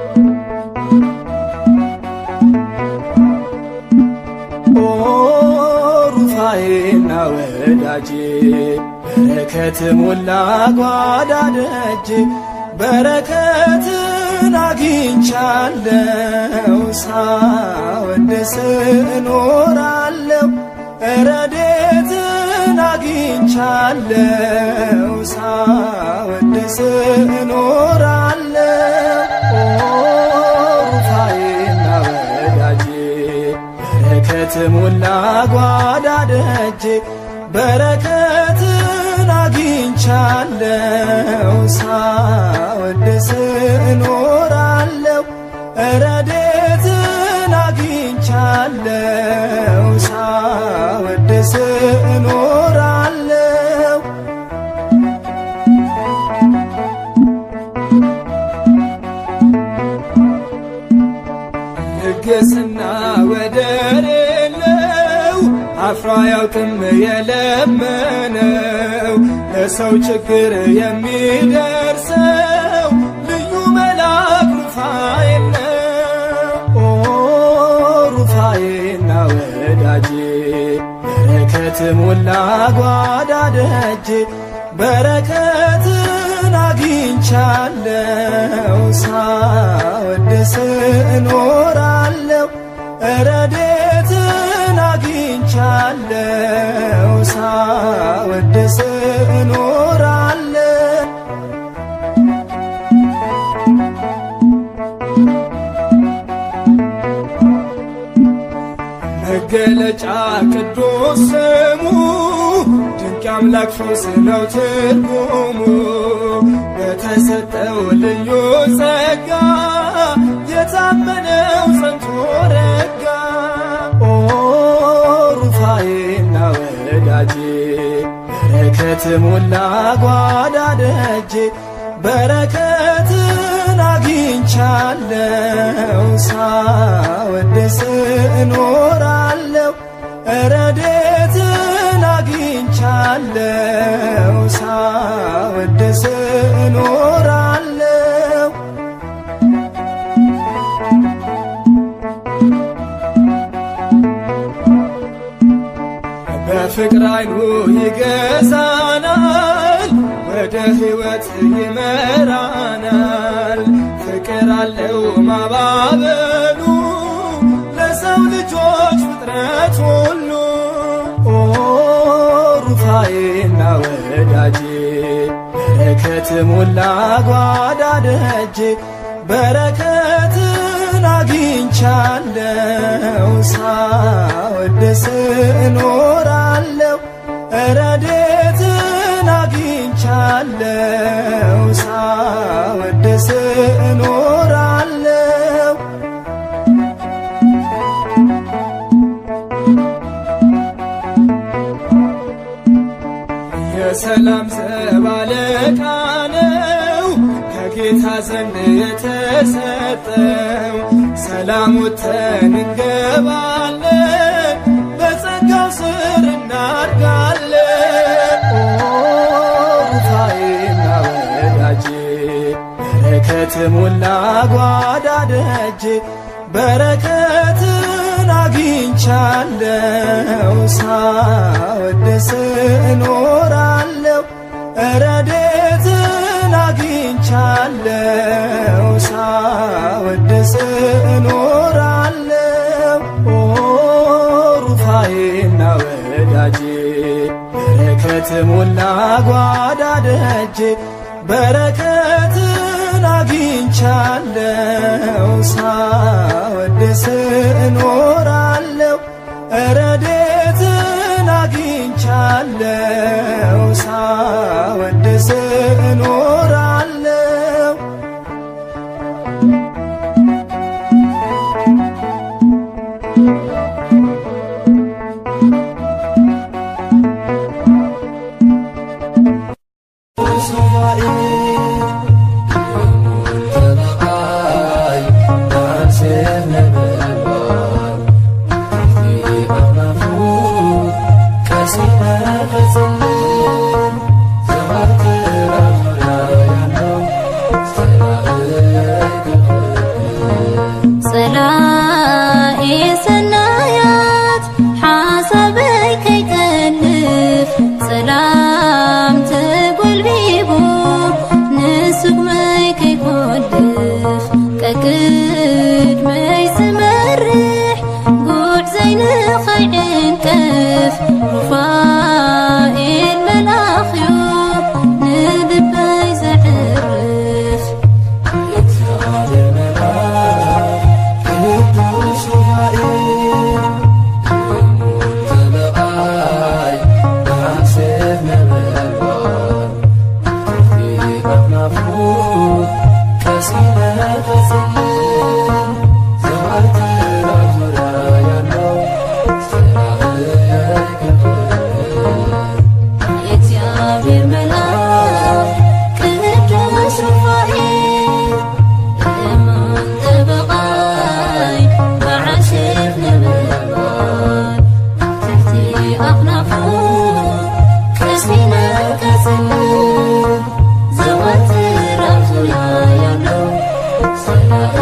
ኦ ወዳጄ በረከት ሞላ ጓዳ ደጅ በረከትን አግኝቻለው ሳወድስ እኖራለው ረዴትን አግኝቻለው ሳወድስ እኖራለው ሩፋዬና ወዳጄ በረከት ሞላ ጓዳ ደጅ በረከትን አግኝቻለው ሳወድስ እኖራለው ረዴትን አግኝቻለው ሳወድስ እኖራለው ልግስና ወደር የለው አፍሮ አያውቅም የለመነው ለሰው ችግር የሚደርሰው ልዩ መልአክ ሩፋኤል ነው። ኦ ሩፋኤና ወዳጄ በረከት ሞላ ጓዳ ደጅ በረከትን አግኝቻለው ሳወድስ እኖራለው ረዴትን አግኝቻለው ሳወድስ እኖራለው መገለጫ ቅዱስ ስሙ ድንቅ አምላክ ፈውስ ነው ትርጉሙ በተሰጠው ልዩ ጸጋ የታመነው ጸንቶ ረጋ ኦ ሩፋዬና ወዳጄ በረከት ሞላ ጓዳ ደጅ በረከትን አግኝቻለው ሳወድስ እኖራለው ረዴትን አግኝቻለው ሳወድስ እኖራለው በፍቅር አይኑ ይገዛናል ወደ ሕይወት ይመራናል ፍቅር አለው ማባበሉ ለሰው ልጆች ፍጥረት ሁሉ ኦ ሩፋዬና ወዳጄ በረከት ሞላ ጓዳ ደጅ በረከትን አግኝቻለው ሳወድስ እኖራለው ረዴትን አግኝቻለው ሳወድስ እኖራለው የሰላም ዘብ አለቃ ነው ከጌታ ዘንድ የተሰጠው ሰላም ወጥተን እንገባለን በጸጋው ስር እናድጋለን ኦ ሩፋዬና ወዳጄ በረከት ሞላ ጓዳ ደጅ በረከትን አግኝቻለው ሳወድስ እኖራለው ረዴትን አግኝቻለው ሳወድስ እኖራለው ኦ ሩፋዬና ወዳጄ በረከት ሞላ ጓዳ ደጅ በረከትን አግኝቻለው ሳወድስ እኖራለው ረዴትን አግኝቻለው ሳወድስ እኖራለው ቀሲለ ቀሲል ዘወትር አዙሪያ ያለው ስራህ ይከብር የእግዚአብሔር መልአክ ቅዱስ ሩፋኤል እሙን ጠበቓይ መዓስፍ ነበልባል ትሕቲ ኣኽናፉ ቀሲለ ቀጽል ዘወትር ኣብ ዙርያ ያለው ሰላእ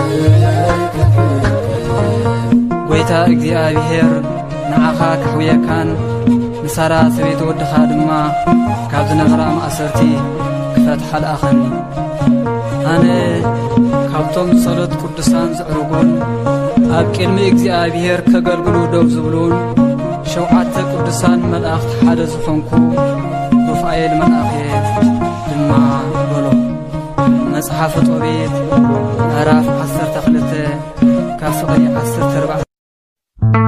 ጐይታ እግዚኣብሔር ንዓኻ ካሕውየካን ንሳራ ሰበይቲ ወድኻ ድማ ካብ ዝነበራ ማእሰርቲ ክፈትሓ ለኣኸኒ ኣነ ካብቶም ጸሎት ቅዱሳን ዝዕርጉን ኣብ ቅድሚ እግዚኣብሔር ከገልግሉ ደው ዝብሉን ሸውዓተ ቅዱሳን መላእኽቲ ሓደ ዝኾንኩ ሩፋኤል መልኣኽ ድማ በሎ መጽሓፈ ጦቤት ምዕራፍ 12 ካብ ፍቕሪ 14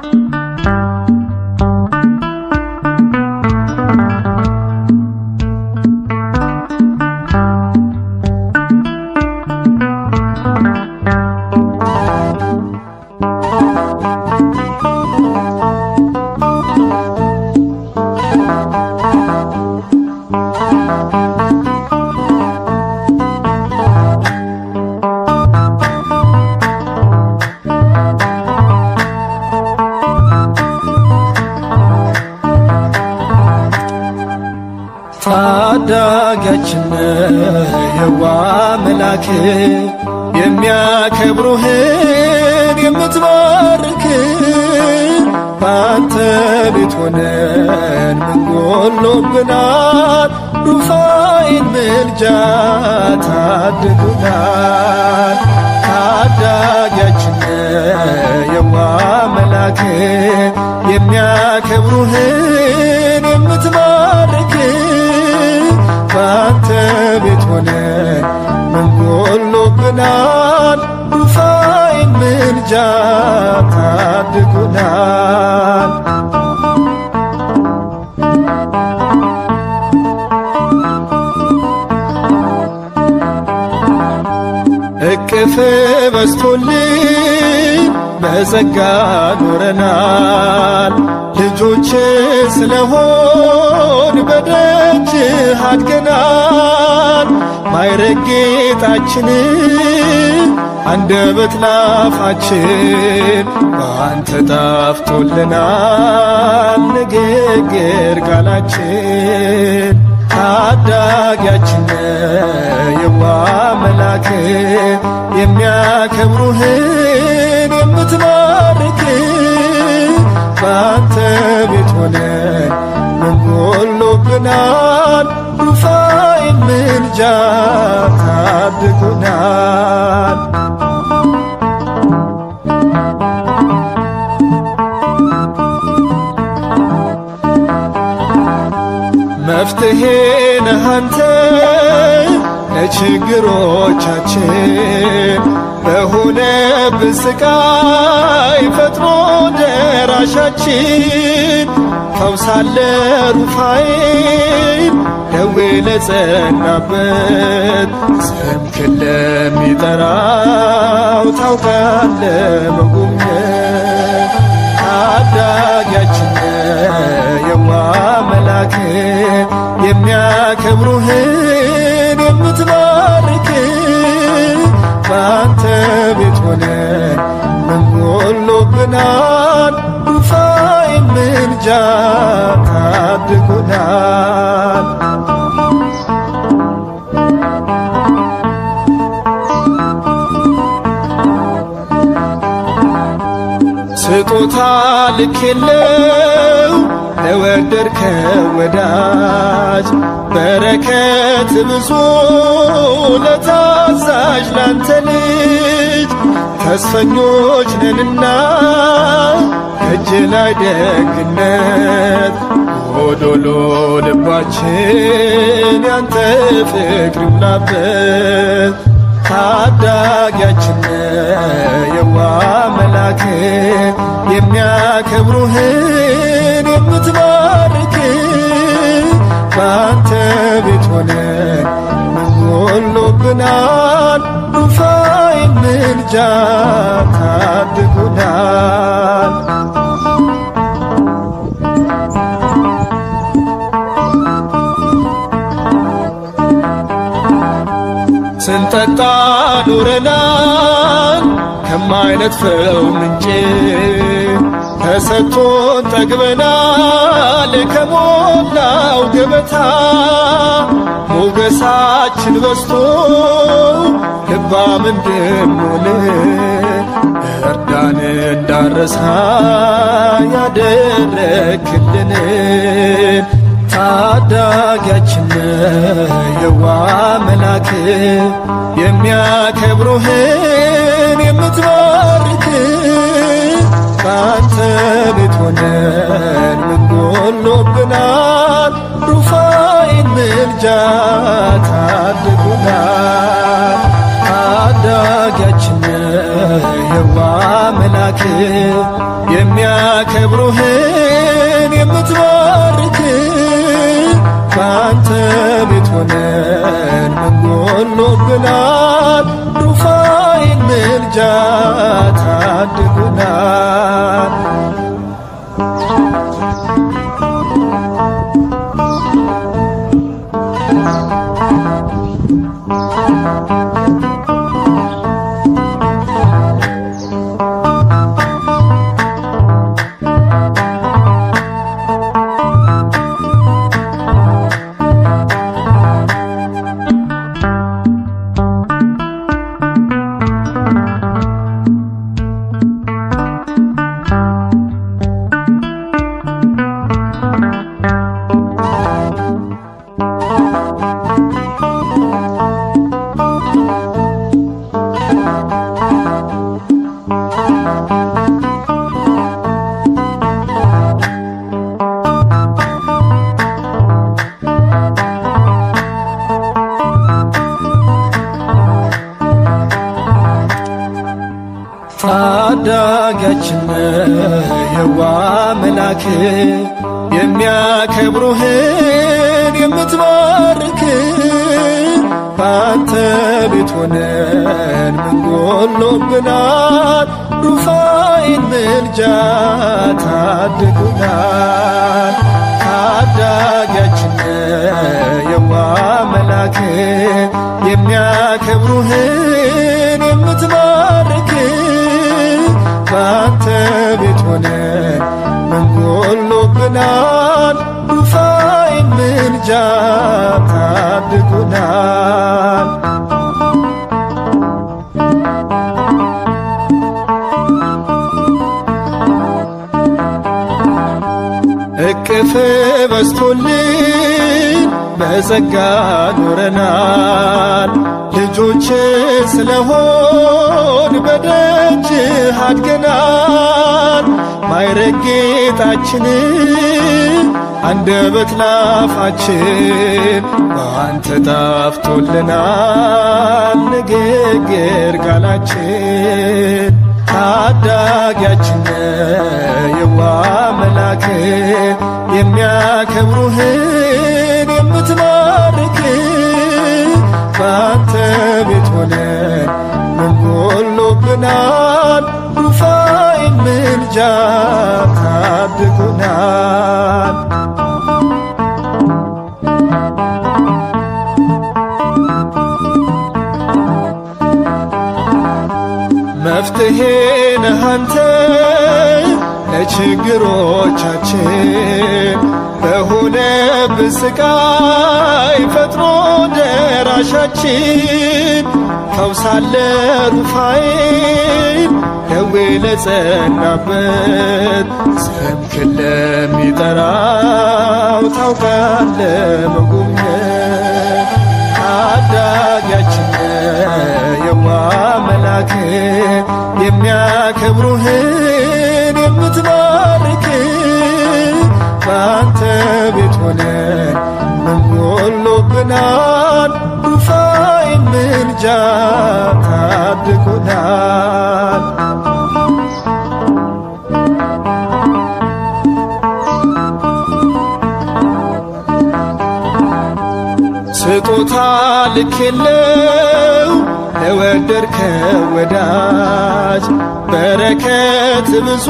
ታዳጊያችን የዋ መላክ የሚያከብሩህን የምትባርክ በአንተ ቤት ሆነን ምን ጎሎብናል? ሩፋኤል ምልጃ ታድጉናል። ታዳጊያችን የዋ መላክ የሚያከብሩህን የምትባርክ በአንተ ቤት ሆነን ምን ጎሎብናል? ሩፋኤል ምልጃ ታድጉናል። እቅፍ በስቶልን በጸጋ ኖረናል። ልጆች ስለሆን በደጅ አድገናል። ማይረግ ጌጣችንን አንደበት ላፋችን በአንተ ጣፍቶልናል ንግግር ቃላችን ታዳጊያችን የዋ መላክ የሚያከብሩህን የምትባርክ በአንተ ቤት ሆነን ምን ጎሎብናል? ሩፋኤል ምልጃ ታድጉናል። መፍትሄ ነህ አንተ ለችግሮቻችን በሆነብን ስቃይ ፈጥኖ ደራሻችን ፈውሳለ ሩፋኤል ደዌ ለጸናበት ስምክን ለሚጠራው ታውቃለ መጎብኘት ታዳጊያችን የዋ መላክ የሚያከብሩህን የምትባርክ በአንተ ቤት ሆነን ምን ጎሎብናል? ሩፋኤል ምልጃ ታድጉናል። ስጦታ ልክ የለው ለወደድከው ወዳጅ በረከት ብዙ ለታዛዥ ላንተ ልጅ ተስፈኞች ነንና ከእጅ ላይ ደግነት ጎዶሎ ልባችን ያንተ ፍቅር ይሙላበት ታዳጊያችን የዋ መላክ የሚያከብሩህን የምትባርክ በአንተ ቤት ሆነ ምን ጎሎብናል ሩፋኤል ምልጃ ታድጉናል ስንጠጣ ኖረናል ከማይነጥፈው ምንጭ ተሰጥቶን ጠግበናል ከሞላው ገበታ ሞገሳችን በስቶ ልባም እንድንሆን እርዳን እንዳረሳ ያደረክልንን ታዳጊያችን የዋ መላክ የሚያከብሩህን የምትባርክ ከአንተ ቤት ሆነን ምን ጎሎብናል? ሩፋኤል ምልጃ ታድጉናል። ታዳጊያችን የዋ መላክ የሚያከብሩህን የምትባርክ ከአንተ ቤት ሆነን ምን ጎሎብናል? ሩፋኤል ምልጃ ታድጉናል። ታዳጊያችን የዋ መላክ የሚያከብሩህን የምትባርክ በአንተ ቤት ሆነን ምን ጎሎብናል? ሩፋኤል ምልጃ ታድጉናል። ታዳጊያችን የዋ መላክ የሚያከብሩህን የምትባርክ በአንተ ቤት ሆነን ምን ጎሎብናል? ሩፋኤል ምልጃ ታድጉናል። እቅፍ በስቶልን በጸጋ ኖረናል። ልጆች ስለሆን በደጅ አድገናል። ማይረግ ጌጣችን አንደበት ላፋችን በአንተ ጣፍቶልናል። ንግግር ቃላችን ታዳጊያችን የዋ መላክ የሚያከብሩህን የምትባርክ በአንተ ቤት ሆነን ምን ጎሎብናል? ሩፋኤል ምልጃ ታድጉናል። መፍትሄ ነህ አንተ ለችግሮቻችን በሆነብን ስቃይ ፈጥኖ ደራሻችን ፈውሳለ ሩፋኤል ደዌ ለጸናበት ስምክን ለሚጠራው ታውቃለ መጎብኘት ታዳጊያችን የዋ መላክ የሚያከብሩህን የምትባርክ በአንተ ቤት ሆነን ምን ጎሎብናል? ሩፋኤል ምልጃ ታድጉናል። ስጦታ ልክ የለው ለወደድከው ወዳጅ በረከት ብዙ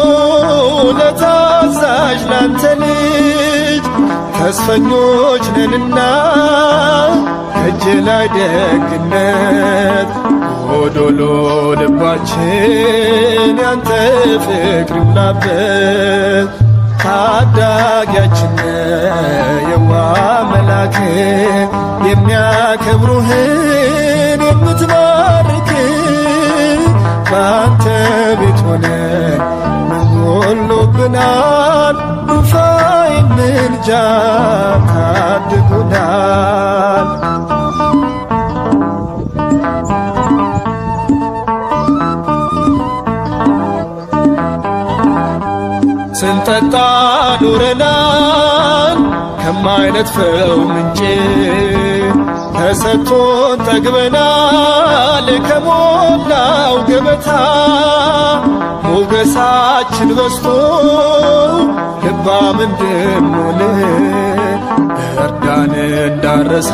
ለታዛዥ ላንተ ልጅ ተስፈኞች ነንና ከእጅ ላይ ደግነት ጎዶሎ ልባችን ያንተ ፍቅር ይሙላበት ታዳጊያችን የዋ መላክ የሚያከብሩህን የምትባርክ በአንተ ቤት ሆነን ምን ጎሎብናል ሩፋኤል ምልጃ ታድጉናል ስንጠጣ ኑረናል ከማይነጥፈው ምንጭ ተሰጥቶን ጠግበናል ከሞላው ገበታ ሞገሳችን በስቶ ልባም እንድንሆን እርዳን እንዳረሳ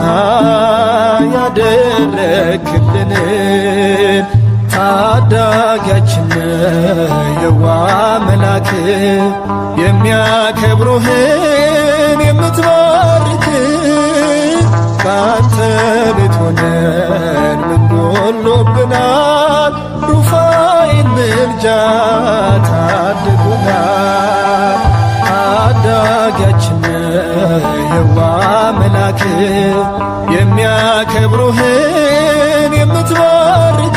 ያደረክልንን ታዳጊያችን የዋ መላክ የሚያከብሩህን የምትባርክ በአንተ ቤት ሆነን ምን ጎሎብናል ሩፋኤል ምልጃ ታድጉናል ታዳጊያችን የዋ መላክ የሚያከብሩህን የምትባርክ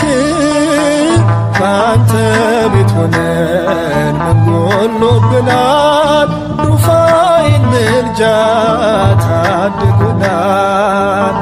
በአንተ ቤት ሆነን ምን ጎሎብናል ሩፋኤል ምልጃ ታድጉናል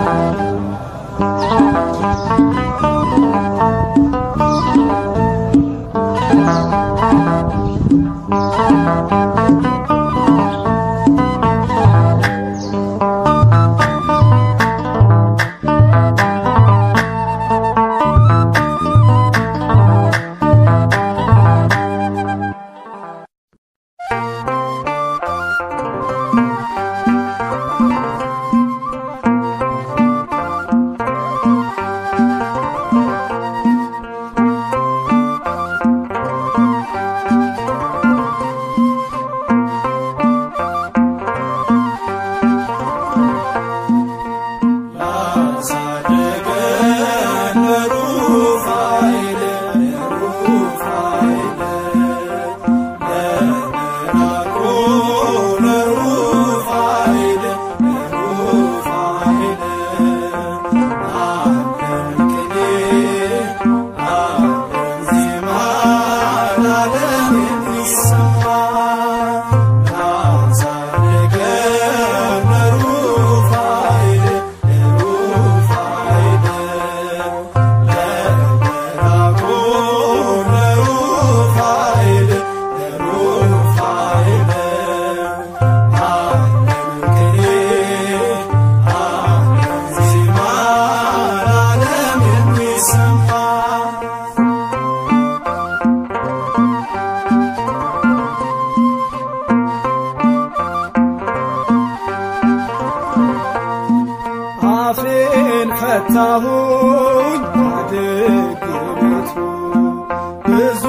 አፌን ፈታሁኝ ደግነቱ ብዙ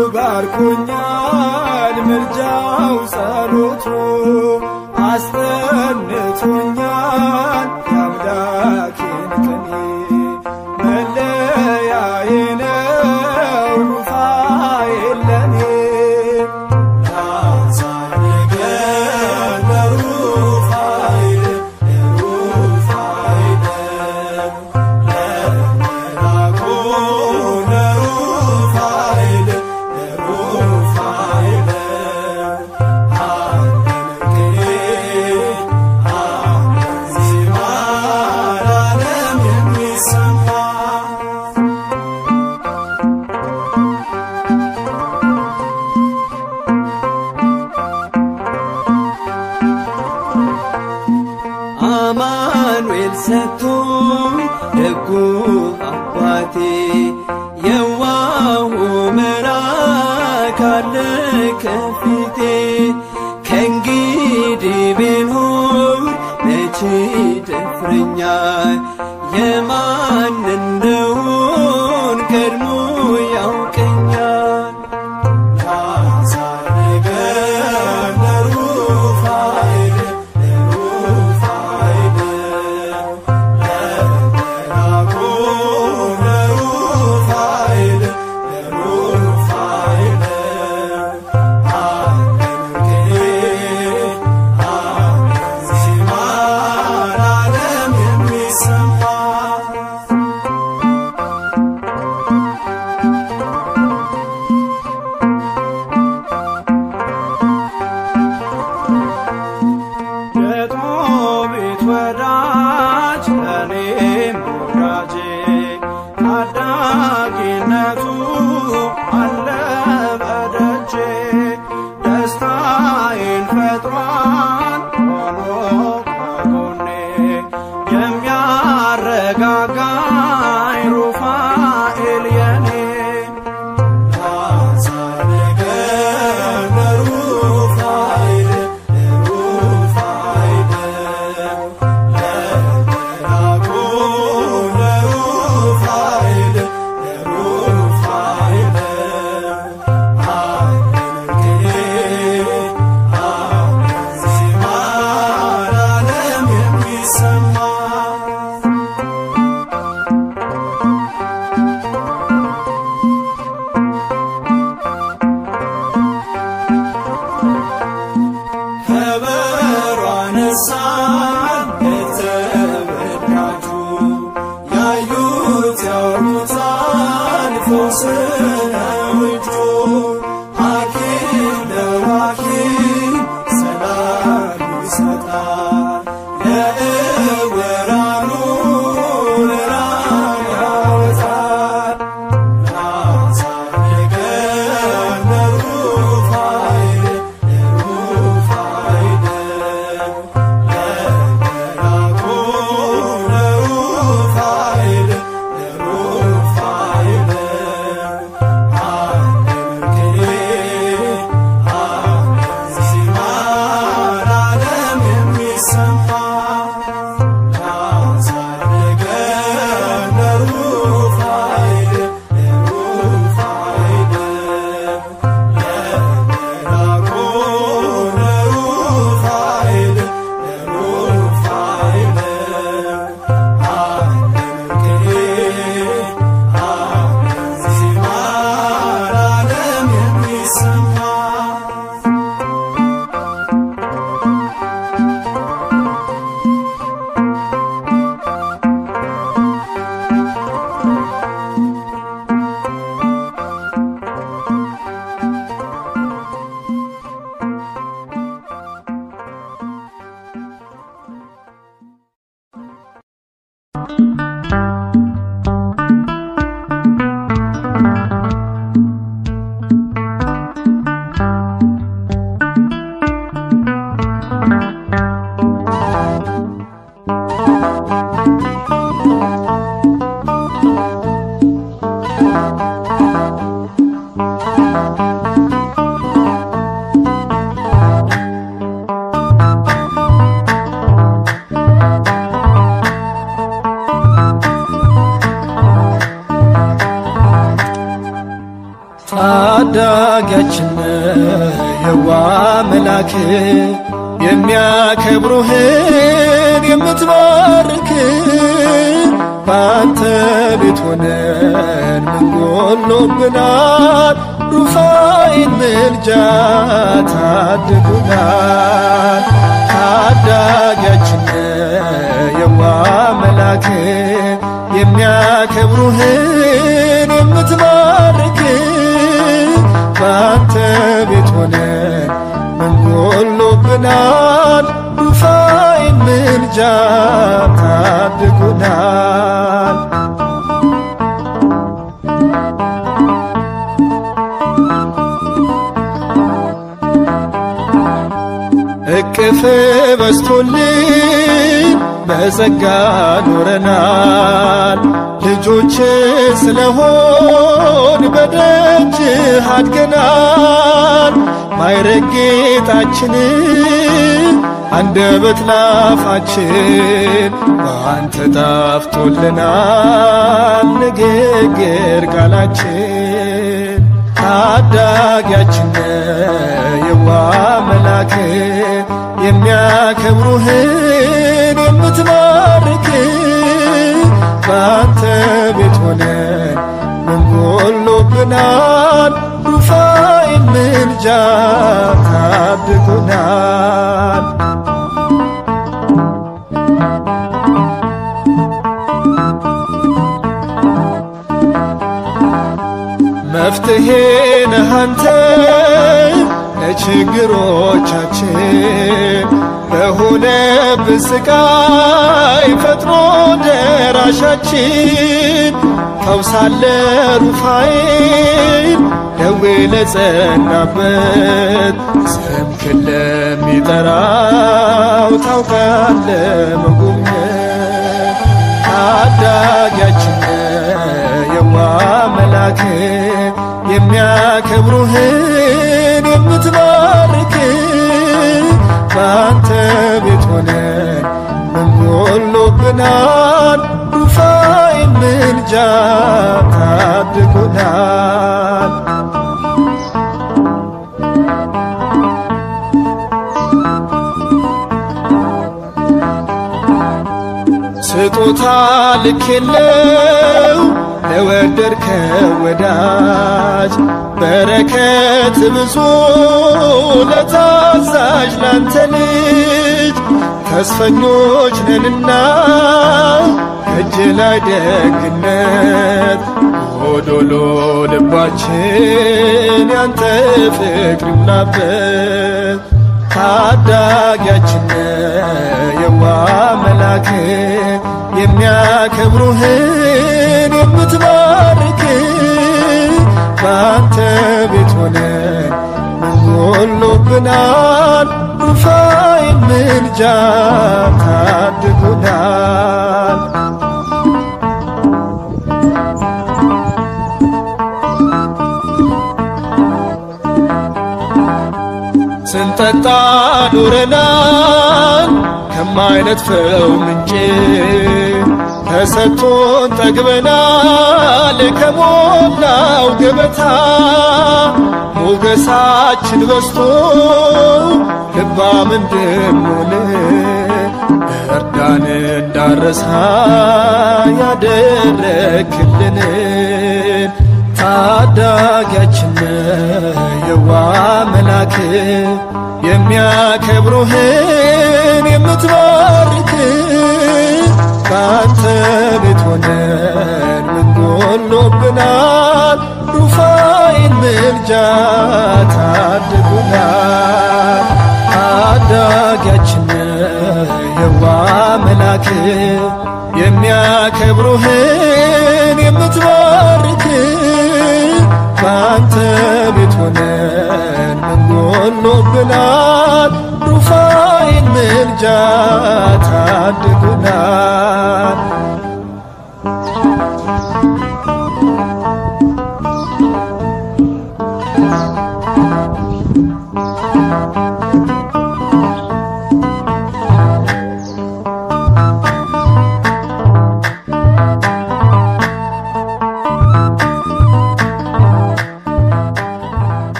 ባርኮኛል ምልጃው ጸሎቱ አስጠንቶኛል የአምላኬን ቅኔ መለያዬ ነው ሩፋኤል ለኔ አማኑኤል ሰጥቶኝ ደጉ አባቴ የዋሁ መልአክ አለ ከፊቴ ከእንግዲህ ብኖር መቼ ደፍረኛል ቀድሞ ያውቀኛል ታሳነገር ለሩፋኤል ለሩፋኤል ለመላኩ ለሩፋኤል ለሩፋኤል አለምጌ ዜማ ለዓለም የሚሰማ የጦቢት ወዳጅ ለኔም ወዳጄ ታዳጊነቱ አለ በደጄ ደስታዬን ፈጥሯል ሆኖ ከጎኔ የሚያረጋጋኝ ሩፋኤል የኔ ከበሮ አነሳን የተወዳጁ ያዩት ያውቁታል ፈውስ ነው እጁ ሐኪም ለሐኪም ሰላም ይሰጣል ለዕውራኑ ብርሃን ያወጣል ታዳጊያችን የዋ መላክ የሚያከብሩህን የምትባርክ በአንተ ቤት ሆነን ምን ጎሎብናል? ሩፋኤል ምልጃ ታድጉናል። ታዳጊያችን የዋ መላክ የሚያከብሩህን የምትባርክ በአንተ ቤት ሆነን ምን ጎሎብናል? ሩፋኤል ምልጃ ታድጉናል። እቅፍ በስቶልን በጸጋ ኖረናል። ልጆች ስለሆን በደጅህ አድገናል። ማይረግ ጌጣችን አንደበት ላፋችን በአንተ ጣፍቶልናል። ንግሥ ችግር ቃላችን ታዳጊያችን የዋ መላክ የሚያከብሩህን የምትባርክ በአንተ ቤት ሆነን ምን ጎሎብናል? ሩፋኤል ምልጃ ታድጎናል። መፍትሄ ነህ አንተ ለችግሮቻችን በሆነብን ስቃይ ፈጥኖ ደራሻችን ፈውሳለ ሩፋኤል ደዌ ለጸናበት ስምክን ለሚጠራው ታውቃለ መጎብኘት ታዳጊያችን የዋ መላክ የሚያከብሩህን የምትባርክ በአንተ ቤት ሆነን ምን ጎሎብናል? ሩፋኤል ምልጃ ታድጎናል። ስጦታ ልክ የለው ለወደድከው ወዳጅ በረከት ብዙ ለታዛዥ ላንተ ልጅ ተስፈኞች ነንና እጅ ላይ ደግነት ጎዶሎ ልባችን ያንተ ፍቅር ይሙላበት ታዳጊያችን የዋ መላክ የሚያከብሩህን የምትባርክ በአንተ ቤት ሆነን ምን ጎሎብናል? ሩፋኤል ምልጃ ታድጎናል። ስንጠጣ ኑረናል ከማይነጥፈው ምንጭ ተሰጥቶን ጠግበናል ከሞላው ገበታ ሞገሳችን በስቶ ልባም እንድንሆን እርዳን እንዳረሳ ያደረክልንን ታዳጊያችን የዋ መላክ የሚያከብሩህን የምትባርክ ከአንተ ቤት ሆነን ምን ጎሎብናል? ሩፋኤል ምልጃ ታድጉናል። ታዳጊያችን የዋ መላክ የሚያከብሩህን የምት